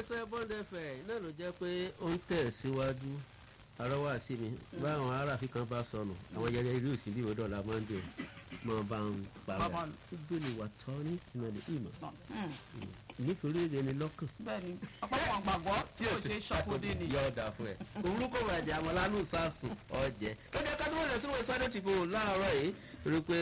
iléeṣẹ́ bọ́ndẹ̀fẹ̀ náà ló jẹ́ pé ó ń tẹ̀ síwájú arọ́wà sí mi báwọn aráàfin kan bá sọnù àwọn yẹlẹ irú ìsìn bí ìwé dọ̀là monday mọ bá ń Bàbá para nù. gbélé wà tọ́ ní ìmọ̀lẹ̀ ìmọ̀ Mm, nítorí èdè ni lọ́kàn. bẹ́ẹ̀ni ọ̀pọ̀lọpọ̀ àgbàgbọ́ tí ò ṣe ṣọ́kúndé ni. yọ ọ̀dà fún ẹ. òwúrú kò bàjẹ́ àwọn lánú sàásùn ọ̀jẹ̀. lọ́jọ́ ká tó wọlé sínú ìsáré tìbò láàárọ̀ yìí rí pé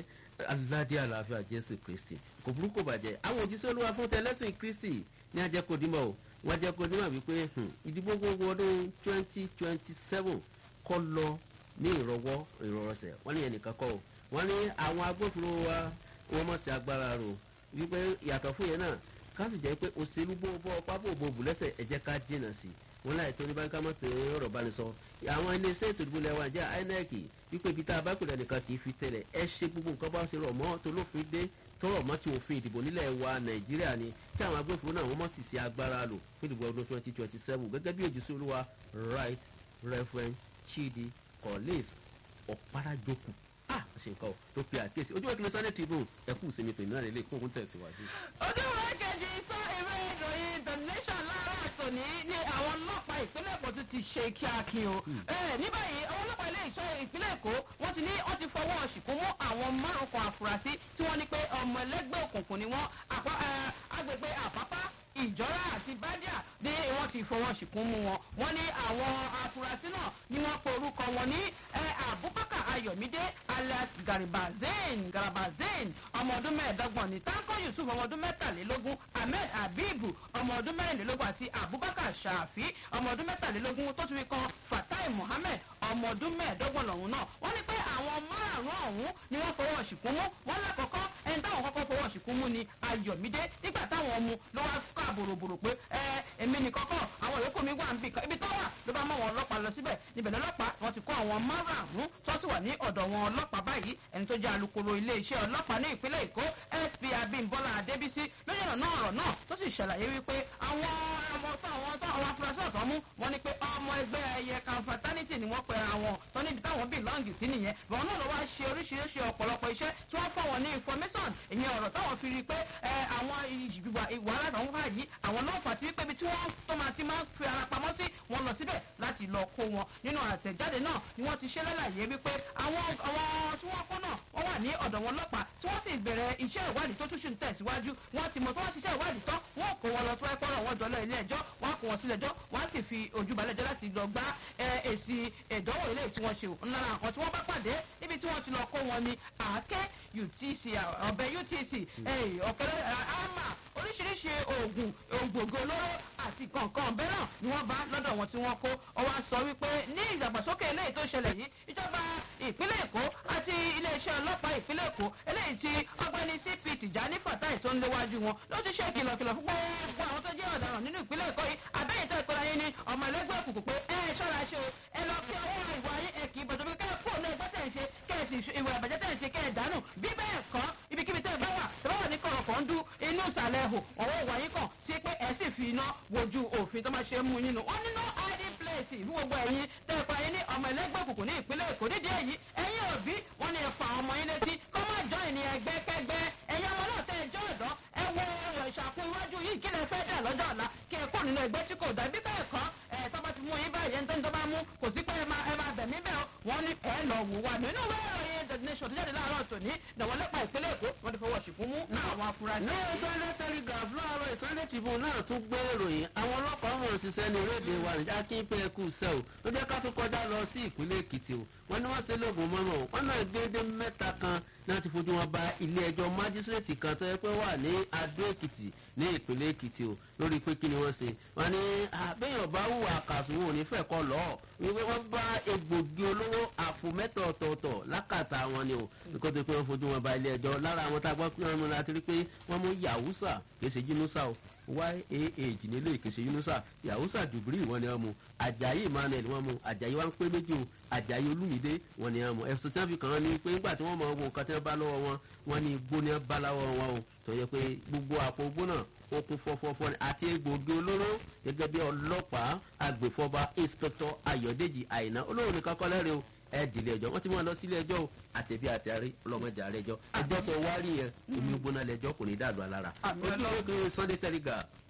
aládé àlàáfíà jésù kristi kò burú kò bàjẹ́. àwọn òjíṣẹ́ olúwa fún tẹlẹ́sìn kristi ní ajẹ́kọ̀dímọ̀ o wọ́n ajẹ́kọ̀dímọ̀ wípé hmm, ìdìbò gbogbo ọdún twenty twenty seven kọ́ lọ ní ìrọwọ́ ìrọrọsẹ̀ wọ́n ní ẹnìkan kọ́ o wọ́n ní àwọn agbófinró wa wọ́n mọ̀ sí agbára rò wípé yàtọ̀ fún yẹn náà ká sì jẹ́ pé òṣèlú bó bọ́ ọpá bò bò bù lẹ́sẹ̀ ẹ jẹ́ ká jìnnà sí i wọn láì tó ní báńkì kámọ́ tó ọ̀rọ̀ bá ní sọ àwọn iléeṣẹ́ ètò ìdìbò lẹ́wọ̀n jẹ́ inec wípé ibi tá a bá pèlè nìkan kì í fi tẹ̀lẹ̀ ẹ ṣe gbogbo nǹkan bá ṣe rọ̀ mọ́ tó lófin dé tọrọ mọ́ ti òfin ìdìbò nílẹ̀ wa nàìjíríà ni kí àwọn agbófinró náà wọ́n mọ̀ sì ṣe agbára lò fún ìdìbò ọdún twenty twenty seven gẹ́gẹ́ bí òjíṣẹ́ olúwa right reverend chidi collins ọ̀párájókù ah ṣe nǹkan o tó pe àkíyèsí ojú ìkíni sunday tribune ẹ̀kú ìsinmi tòun náà lè kókun tẹ̀síwájú. ojúwe kejì sọ ìwé ìròyìn the nation lára àtòní ní àwọn ọlọ́pàá ìpínlẹ̀ èkó tún ti ṣe kíákí o. Ẹ, ní báyìí àwọn ọlọ́pàá ilé ìṣọ́ ìpínlẹ̀ èkó wọ́n ti ní wọ́n ti fọwọ́ ṣìkún mú àwọn márùn kan àfúrásì tí wọ́n ní pé ọmọ ẹlẹ́gbẹ́ òkùnkùn ni wọ́n àpá- ẹ, agbègbè àpápá ìjọra àti bádíà ní wọ́n ti fọwọ́ ṣìkún mú wọn wọ́n ní àwọn afurasí náà ni wọ́n pe orúkọ wọn ní ẹ, abubakar ayọ̀mídé alias garibazain garibazain ọmọ ọdún mẹ́ẹ̀ẹ́dọ́gbọ̀n ní tanko yusuf ọmọ ọdún mẹ́tàlélógún ahmed habibu ọmọ ọdún mẹ́rìnlélógún àti abubakar shafi ọmọ ọdún mẹ́tàlélógún tó ti fi kan fatai muhammed ọmọ ọdún mẹ́ẹ̀ẹ́dọ́gbọ̀n lọ́hún náà wọ́n ní pé àwọn márààrún ọ̀hún ni wọ́n fọwọ́ ṣìkún mú wọ́n lákọ̀ọ́kọ́ ẹni táwọn kọ́kọ́ fọwọ́ ṣìkún mú ni ayọ̀mídé nígbà táwọn mú ló wá ká bòròbòrò pé ẹ èmi ní kọ́kọ́ àwọn yòókù mi wà níbi kan ibi tó wà ló bá mọ́ wọn ọlọ́pàá lọ síbẹ̀ níbẹ̀ lọ́lọ́pàá wọn ti kó àwọn márààrún tó sì wà ní ọ̀dọ̀ wọn ọlọ́pàá báyìí ẹni tó jẹ́ alukoro iléeṣẹ́ ọlọ́pàá ní ìpínlẹ̀ èkó sp abimbola adébísí lójú ọ̀nà náà ọ̀rọ̀ náà tó sì ṣàlàyé wípé àwọn ọmọ tó àwọn tó àwọn afurasí ọ̀tọ̀ mú wọn ni pé ọmọ ẹgbẹ́ ẹyẹ kan fraternity ni wọ́n pe àwọn tó níbi táwọn bílọ́ǹgì sí nìyẹn bọ́n náà ló wá ṣe oríṣiríṣi ọ̀pọ̀lọpọ̀ iṣẹ́ tí wọ́n fọ́ wọn ní information ìyẹn ọ̀rọ̀ táwọn fi rí i pé ẹ, àwọn ìwà ìwà alátàwọn wà yìí àwọn náà fà tí pé ibi tí wọ́n tó máa ti máa ń fi ara pamọ́ sí wọn lọ síbẹ̀ láti lọ kó wọn nínú àtẹ̀jáde náà ni wọ́n ti ṣe lálàyé wípé àwọn àwọn tí wọ́n kó náà wọ́n wà ní ọ̀dọ̀ wọn lọ́pàá tí wọ́n sì bẹ̀rẹ̀ iṣẹ́ ìwádìí tó tún ṣì ń tẹ̀síwájú wọ́n ti mọ̀ tó wọ́n ṣiṣẹ́ ìwádìí tán wọ́n kó wọn lọ tó ẹ̀kọ́ rọ̀ wọ́n jọlọ ilé ẹjọ́ wọ́n kó wọn sílẹ̀ ẹjọ́ wọ́n á sì fi ojú balẹ̀ ẹjọ́ láti lọ gbá ẹ, èsì ìdánwò ilé tí wọ́n ṣe ò ńlára àwọn tí wọ́n bá pàdé níbi tí wọ́n ti lọ kó wọn ní àáké utc ọbẹ̀ utc eh, ọ̀kẹ́rẹ́ àmà oríṣiríṣi oògùn ògbògbò olóró àti kọ̀ọ̀kan ọ̀bẹ náà ni wọ́n bá lọ́dọ̀ wọn tí wọ́n kó ọwọ́ sọ wípé ní ìdàgbàsókè eléyìí tó ṣẹlẹ̀ yìí ìjọba ìpínlẹ̀ èkó àti iléeṣẹ́ ọlọ́pàá ìpínlẹ̀ èkó eléyìí tí ọgbẹ́ni cp tìjání fatai tó ń léwájú wọn ló ti ṣe kìlọ̀kìlọ̀ fún gbogbo àwọn tó jẹ́ ọ̀daràn nínú ìpínlẹ̀ èkó yìí àbẹ́yìn tó ìpínlẹ̀ yín ni ọmọ ẹlẹ́gbẹ́ òkùnkùn pé ẹ ṣọ́ra ṣe o ẹ lọ fi ọwọ́ ìwà yín ẹ kì í bọ̀dọ̀ bí kẹ́ ẹ fóònù ẹgbẹ́ tẹ̀ ń ṣe kẹ́ ẹ sì ṣe ìwà ìbàjẹ́ tẹ̀ ń ṣe kẹ́ ẹ dànù bí bẹ́ẹ̀ kọ́ ibikíbi tẹ́ ẹ bá wà tẹ́ bá wà ní kọ̀rọ̀ kan dú inú ìsàlẹ̀ ẹ̀hò ọwọ́ ìwà yín kàn sí pé ẹ sì fi iná wojú òfin tó máa ṣe mú yín nù wọ́n ní no hiding place fún gbogbo ẹ̀yin tẹ́ ẹ pa yín ní ọmọ ẹlẹ́gbẹ́ òkùnkùn ní ìpínlẹ̀ èkó nídìí èyí ẹ̀yin òbí wọ́n ní ẹ fa àwọn ọmọ yín létí kọ́ má jọ ìní ẹgbẹ́ kẹgbẹ́ ẹ̀yin ọmọ náà tẹ́ ẹ jọ ọ̀dọ́ ẹ wo ọ̀rọ̀ ìṣàkóso iwájú yìí kí lẹ fẹ́ dà lọ́jọ́ ọ̀la kí ẹ kó nínú ẹgbẹ́ tí kò dá bí bẹ́ẹ̀ kọ́ ẹ tọ́ bá ti mú yín báyìí ẹni tó ń tọ́ bá mú kò sí pé ẹ máa ẹ máa bẹ̀mí bẹ́ẹ̀ o wọ́n ní ẹ lọ wò wá nínú ìwé ìròyìn the nation tó jáde láàárọ̀ tòní dàwọ́lẹ́pà ìpínlẹ̀ èkó wọ́n ti fọwọ́ ṣìkún mú àwọn afurasí. ní sunday telegraph láàárọ̀ ìsunday tribune náà tún gbé ìròyìn àwọn ọlọ́pàá mọ̀ ṣiṣẹ́ ní orílẹ̀-èdè wa nìjà kí n pé ẹkú sẹ́ o ló jẹ́ ká tún kọjá lọ sí ìpínlẹ̀ èkìtì o wọ́n ní wọ́n ṣe lóògùn mọ́nà o wọ́n náà déédé mẹ́ta kan náà ti fojú wọn ba ilé ẹjọ́ májísírèètì kan tó yẹ pé wà ní adó èkìtì ní ìpínlẹ̀ èkìtì o lórí pé kí ni wọ́n ṣe wọ́n ní àbẹ́yàn bá hùwà àkàsùn ò ní fẹ́ kọ́ lọ́ọ̀ wípé wọ́n bá egbògi olówó àpò mẹ́ta ọ̀tọ̀ọ̀tọ̀ lákàtà wọn ni o nígbà tó pé wọ́n fojú wọn ba ilé ẹjọ́ lára àwọn tá a gbọ́ pé wọ́n mú láti rí pé wọ́n mú yahusa kì í ṣe jinusa o yah nílé ìkèsè yunusa yahusa dubiri wọn ni wọn mu ajayi emmanuel wọn mu ajayi wa ń pé méjì o ajayi olumide wọn ni wọn mu ẹsùn tí wọn fi kàn án ni pé nígbà tí wọn mọ owó nǹkan tí wọn bá lọ́wọ́ wọn wọn ni igbó ni wọn bá lọ́wọ́ wọn o tó yẹ pé gbogbo àpò igbó náà ó kún fọ́fọ́fọ́ ni àti egbògi olóró gẹ́gẹ́ bí ọlọ́pàá agbèfọ́ba inspector ayọ̀dèjì àyìnà olóhùn nìkan kọ́ lẹ́rìí o ẹ dìlé ẹjọ́ wọ́n ti mú wọn lọ sílé ẹjọ́ o àtẹ̀bí àtẹ̀rí ọlọ́mọdé àrẹ ẹjọ́ ẹjọ́ tó wá rí yẹn omi gbóná lẹ́jọ́ kò ní dàlú alára Àmì ojú Ọlọ́run. ìwé kiri sunday telegraph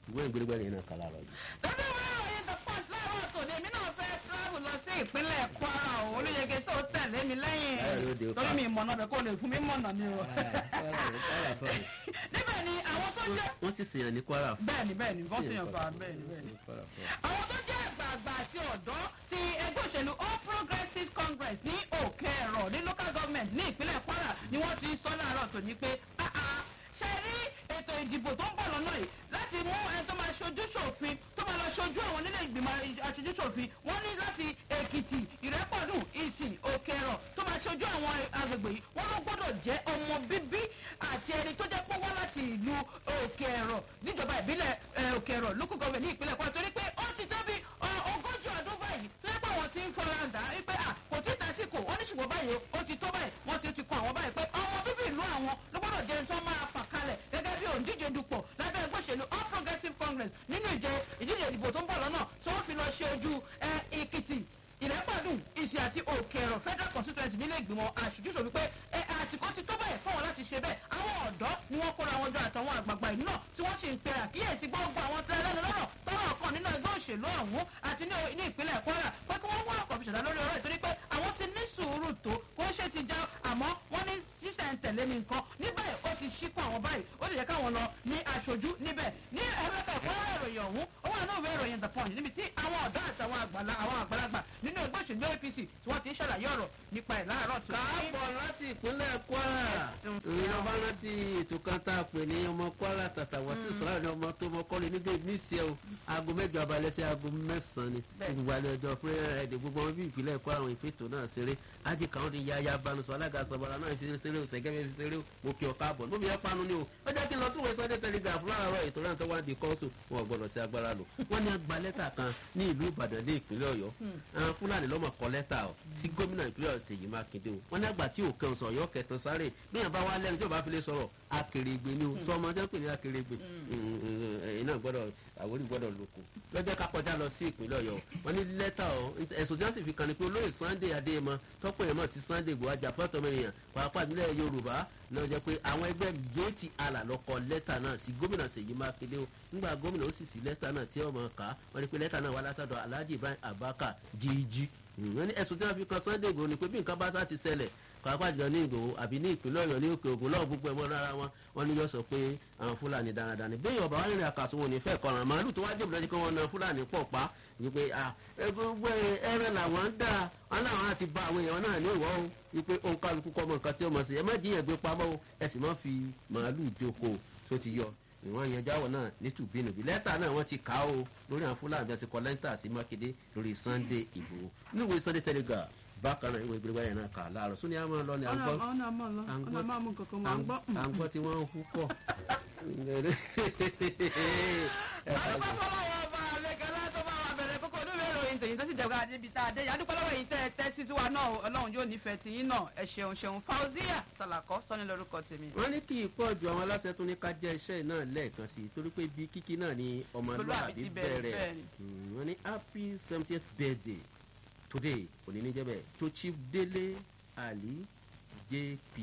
ìwé ìgbélégbé yẹn náà kàlà rọ yìí. lọ́dún ìwé ìròyìn the punch láàárọ̀ tòní èmi náà fẹ́ travel lọ sí ìpínlẹ̀ kwara o olóyege ṣó tẹ̀lé mi lẹ́yìn Báyọ̀ ló dé torí pa. mi ìmọ̀nà bẹ̀ kó lè fún mi mọ̀nà ni o. níbẹ̀ ni àwọn tó jẹ́ wọ́n sì sèyàn ní kwara. bẹ́ẹ̀ni bẹ́ẹ̀ni wọ́n sì yàn fà bẹ́ẹ̀ni bẹ́ẹ̀ni. Kwara fún. àwọn tó jẹ́ àgbààgbà àti ọ̀dọ́ ti ẹgbẹ́ òṣèlú all progressives congress ní òkè ẹ̀rọ ní local government ní ìpínlẹ̀ kwara ni wọ́n ti sọ láàárọ̀ tòní pé "Ah, ah, ṣe rí ètò ìdìbò tó ń bọ̀ lọ́nà yìí láti mú ẹni tó máa ṣojú ṣòfin tó máa lọ ṣojú àwọn nílé ìgbìmọ̀ aṣojú ṣòfin wọ́n ní láti èkìtì ìrẹ́pọ̀dùn ìsìn òkè ẹ̀rọ tó máa ṣojú àwọn agbègbè yìí wọ́n ló gbọ́dọ̀ jẹ́ ọmọ bíbí àti ẹni tó jẹ́ pé wá láti ìlú òkè ẹ̀rọ níjọba ìbílẹ̀ eh, òkè ẹ̀rọ lókùn gọ́ọ̀mẹ̀ ní ìpínlẹ̀ kwara torí pé ó ti tóbi ọ, ogójì ọdún báyìí tó yẹ pé àwọn ti ń fọra dà á wípé à kò tí ì tàṣìkò wọ́n ní ṣùgbọ́n báyìí ó ti tó báyìí wọ́n ti ti kọ àwọn báyìí pé ọmọ bíbí ìlú àwọn ló gbọ́dọ̀ jẹ́ ẹni tó máa fà kalẹ̀ gẹ́gẹ́ bí òǹdíje dupò lábẹ́ ẹgbẹ́ òṣèlú all progressives congress nínú ìjẹ ìdíje ìdìbò tó ń bọ̀ lọ́nà tó ń fi lọ ṣe ojú ẹ, èkìtì ìrẹ́pàdùn ìṣe àti òkè ẹ̀rọ federal constituency nílé ìgbìmọ̀ aṣojúṣò wípé ẹ àsìkò ti tó bẹ́ẹ̀ fún wọn láti ṣe bẹ́ẹ̀ àwọn ọ̀dọ́ ni wọ́n kóra wọn jọ àtàwọn àgbààgbà ìlú náà tí wọ́n sì ń pe àkíyèsí gbogbo àwọn tẹ́ lẹ́nu lọ́rọ̀ tọ́rọ̀ kan nínú ẹgbẹ́ òṣèlú ọ̀hún àti ní ní ìpínlẹ̀ kwara pé kí wọ́n wá ọkọ̀ fi ṣẹ̀dá lórí ọ̀rọ̀ ìtorí pé àwọn ti ní sùúrù tó kó ṣe ti já àmọ́ wọ́n ní ṣíṣẹ̀ ń tẹ̀lé ní nǹkan níbẹ̀ ó ti ṣíkún àwọn báyìí ó lè yẹ káwọn lọ ní aṣojú níbẹ̀ ní ẹ̀rẹ́kà ìpínlẹ̀ ìròyìn ọ̀hún ó wà náà ìwé ìròyìn the punch níbi tí àwọn ọ̀dọ́ àtàwọn àgbàlá àwọn àgbàlagbà nínú ẹgbẹ́ òṣèlú apc tí wọ́n ti ń ṣàlàyé ọ̀rọ̀ nípa ẹ̀ láàárọ̀ tó káàbọ̀ láti ìpínlẹ̀ kwara Ẹ̀sùn sí ìrìn ọ. ọba rántí ètò kan tá a pè ní ọmọ kwara tàtà wọ́n sì sọ̀rọ̀ ní ọmọ tó mọ kọ́lé nígbà níṣẹ́ o aago mẹ́jọ abalẹ̀ sí aago mẹ́sàn-án ni Bẹ́ẹ̀. gbogbo alẹ́ ọjọ́ pé ẹ̀ẹ́dẹ̀ gbogbo wọn bí ìpínlẹ̀ kwara àwọn ìfètò náà ṣeré ájì kan ní yáyá banusọ alága sọ̀bọ̀lá náà fi ṣeré o sẹ̀gẹ́ fi ṣeré o mo kí ọ káàbọ̀ lómi ẹ panu ni o ó jẹ́ kí n lọ sí ìwé sunday telegraph láàárọ̀ ètò náà tó wá di kọ́ńsù wọn ò gbọ́dọ̀ sí agbára lò wọ́n ní agba lẹ́tà kan ní ìlú ìbàdàn ní ìpínlẹ̀ ọ̀yọ́ àwọn fúlàní lọ́mọ kọ lẹ́tà ọ̀ sí gómìnà ìpínlẹ̀ ọ̀sẹ̀ yìí mákindé o wọ́n ní àgbà tí òkè ọ̀sán ọ̀yọ́ kẹtàn sáré bí yàn bá wá lẹ́nu tí ò bá fi lè sọ̀rọ̀ akèrègbè ni o sọ ọmọ jẹ́ pè ní akèrègbè ẹ̀yin náà gbọ́dọ̀ àwòrán gbọ́dọ̀ lóko lọ́jọ́ ká kọjá lọ sí ìpínlẹ̀ ọ̀yọ́ wọ́n ní lẹ́tà ọ̀ ẹ̀sùn tí wọ́n sì fi kàn ní pé olóyè sunday adéyẹmọ tọ́pọ̀ yẹn mọ̀ sí sunday igbó ajá fọ́tọ̀ mẹ́rìnyàn pàápàá nílẹ̀ yorùbá náà jẹ́ pé àwọn ẹgbẹ́ géètì àlà lọ́kọ lẹ́tà náà sí gómìnà ṣèyí mákindé o nígbà gómìnà ó sì sí lẹ́tà náà tí ọmọ ká wọ́n ní pé lẹ́tà náà wà látọ̀dọ̀ alhaji ibrahim abaka jíjí wọ́n ní ẹ̀sùn tí wọ́n fi kan sunday igbó ni pé bí nǹkan bá sá ti ṣẹlẹ̀ pàápàá jọ ní ìgbòho àbí ní ìpínlẹ̀ ọ̀yọ́ ní òkè ògùn lọ́wọ́ gbogbo ẹ̀mọ́ rárá wọn wọn ní yọ sọ pé àwọn fúlàní dáradára ni bẹ́ẹ̀ ọba wa rìnrìn àkàsùn wọn ò ní fẹ́ kọ́ran màálù tó wá jẹ́ òbí lọ́jọ́ kí wọ́n na fúlàní pọ̀ pa wípé gbogbo ẹran làwọn ń dà wọn làwọn àti ba àwọn èèyàn náà ní ìwọ́ o wípé òun kálukú kọ́ mọ nǹkan tí ó mọ̀ sí ẹ má jiyàn gbé pamọ́ o ẹ sì má fi màálù jókòó tó ti yọ ìwọ̀n yẹn jáwọ̀ náà ní tùbínùbí lẹ́tà náà wọ́n ti kà á o lórí àwọn fúlàní àti kọ́ lẹ́tà sí mákindé lórí sunday ìgbòho níwèé sunday telegraph bákan náà ìwé ìgbéléwáyé náà kà á láàárọ̀ sóní àmọ́ lọ ni à ń gbọ́ ọ̀nà àmọ́ lọ à ń ọ̀nà àmọ́ mú kankan mọ́ à ń gbọ́. à ń gbọ́ tí wọ́n ń hú pọ̀. adúpẹ́ fọlọ́wọ́ ọba àlekẹ́lá tó bá wa bẹ̀rẹ̀ kókó oníwèé ìròyìn tèyí tó sì jẹ́ ká débi tá a dé adúpẹ́ lọ́wọ́ yìí tẹ́ ẹ tẹ́ sí tiwa náà ọlọ́run yóò nífẹ̀ẹ́ tiyín náà ẹ ṣeun ṣeun fauzia salakọ sọ́ni lórúkọ tèmi. wọ́n ní kí ìpọ̀ ju àwọn aláṣẹ tó ní ká jẹ́ iṣẹ́ náà lẹ́ẹ̀kan sí i torí pé ibi kíkí náà ni Ọmọlúwàbí ọmọlúwàbí ti bẹ̀rẹ̀, bẹ̀rẹ̀ bẹ́ẹ̀ ni. Mm, wọ́n ní happy seventieth birthday today òní ní jẹ́bẹ̀ to chief délé ali jp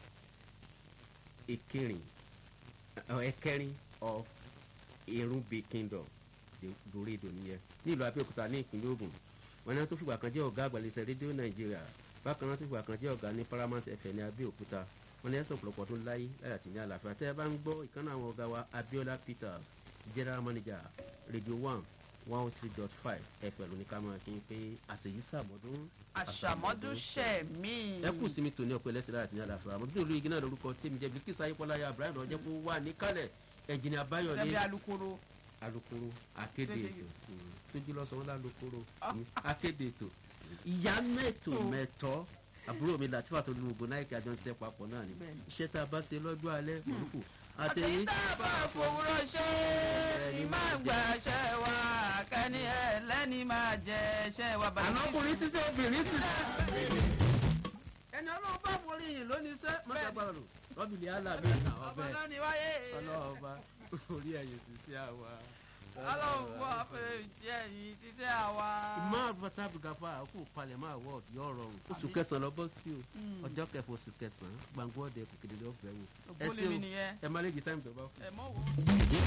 ekerin uh, ẹkẹrin of erunbe kingdom doredo nìyẹn nílùú abẹ́òkúta ní ìpínlẹ̀ ogun wọn ní wọn tó fìgbà kan jẹ́ ọ̀gá àgbàlẹ̀sẹ̀ rédíò nàìjíríà bákan náà tó fìgbà kan jẹ́ ọ̀gá ní paramount fm ní abẹ́òkúta wọn ní ẹ̀sùn ọ̀pọ̀lọpọ̀ tó láyé láyà tí ní àlàáfíà tẹ́ ẹ bá ń gbọ́ ìkànnì àwọn ọ̀gá wa abiola peters general manager radio one one oh three dot five fm ní ká máa kí n pé àṣeyí sàmọ́dún àṣàmọ́dún ṣẹ̀ mí. ẹ kù sí mi tòní ọpẹ lẹsẹ láti ní àlàáfíà àmọ́ bí olóyè náà lórúkọ tèmi jẹ bíkísà ayípọláyà abraham ọjọ kó wà níkàlẹ̀ ẹnjìnì abáyọlé gẹ́gẹ́ bí alukoro. alukoro akéde Kéde. ètò Mm. tójú lọ sọ wọn lálukoro Ah. Mm. akéde ètò ìyá mẹ́tò Oh. mẹ́tọ́ àbúrò mi làtúfà tó lu ògùn náà kí àjọ ń ṣiṣẹ́ papọ̀ náà ni Bẹ́ẹ̀ni. iṣẹ́ tá a bá ṣe lọ́jọ́ alẹ́ mọ̀lúkù àtẹ̀yìn tá a bá fòwúrọ̀ ṣe ni máa gbà ṣẹ́ wa kẹ́ni ẹ̀ lẹ́ni máa jẹ ṣẹ́ wa. àná ọkùnrin ṣiṣẹ́ obìnrin ṣiṣẹ́. ẹni ọlọ́run bá forí yìí lónìí iṣẹ́ mọ́tàgbàrò rọ́bìlì alábẹ́ ọmọ ọbẹ̀ náà ni wáyé. ọlọ́ọ̀ba orí ẹ̀yìn sí sí àwa. ọlọ́run fún àfẹ́ jẹ́ yìí títí àwa. ìmọ̀ àbúrò àbùgàfà àkókò palẹ̀ máa wọ̀ yọ̀ rọrùn. oṣù kẹsàn-án lọ bọ́ sí o ọjọ́ kẹfà oṣù kẹsàn-án gbàngbọ́ ọdẹ kòkèdè lọ́fẹ̀ẹ́ wò. ẹ ògbólé ṣé mi o nìyẹn. ẹ má lè jí táìmù tó bá kù. ẹ mọ̀ wò.